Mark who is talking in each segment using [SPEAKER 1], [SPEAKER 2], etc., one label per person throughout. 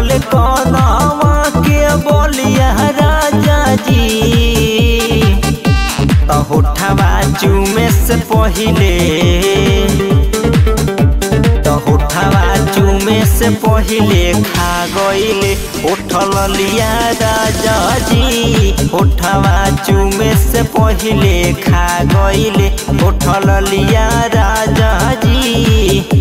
[SPEAKER 1] कटल कनवा के बोलिया राजा जी त होठवा चूमे से पहिले त होठवा चूमे से पहिले खा गईले उठल लिया राजा जी होठवा चूमे से पहिले खा गईले उठल लिया राजा जी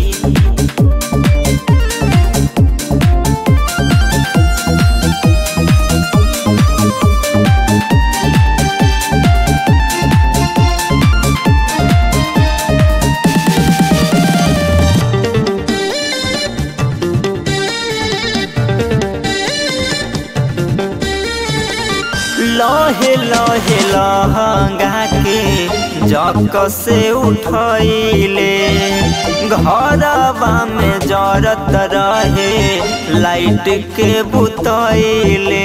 [SPEAKER 1] लहे लहे लहंगा के जक से उठैले घरवा में जरत रहे लाइट के बुतैले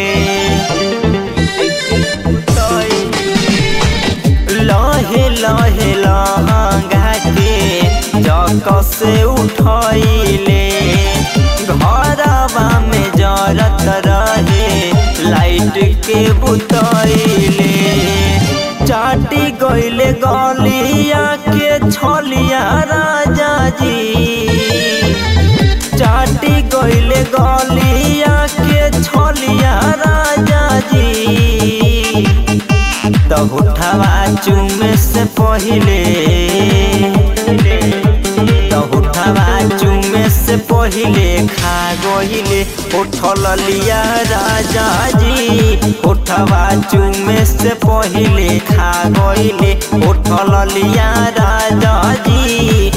[SPEAKER 1] लहे लहे लहंगा के जक से उठैले घरवा में जरत रहे लाइट के बुतैले चाटी गईले गलिया के छलिया राजा जी चाटी गईले गलिया के छलिया राजा जी त उठवा चुमे से पहिले त उठवा चुमे से पहिले खा गहिले उठल लिया राजा जी उठवा चुमे से पहिले खा गहिले उठल लिया राजा जी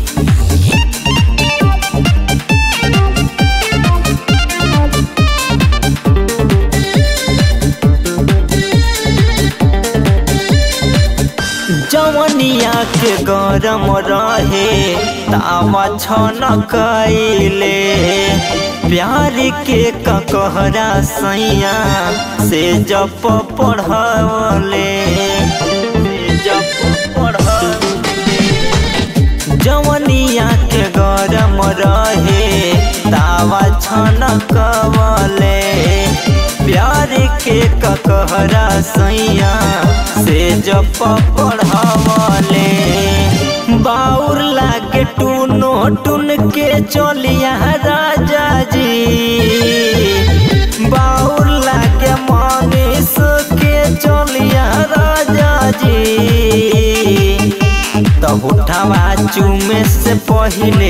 [SPEAKER 1] जवनिया के गरम रहे तावा छन कैले प्यार के ककहरा सैया से जप पढ़वले जप पढ़वले जवनिया के गरम रहे तावा छन कवले प्यार के ककहरा सैया से जप पढ़वले बाउर लागे टूनो टून के चलिया राजा जी बाउर लागे मनीष के चलिया राजा जी त उठवा चुमे से पहिले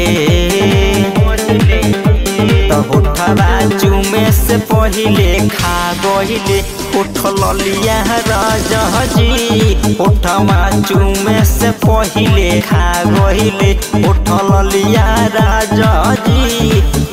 [SPEAKER 1] त उठवा चुमे से पहिले खा गहिले उठल लिया राजा जी उठवा चुमे से पहिले खा गहिले उठल लिया राजा जी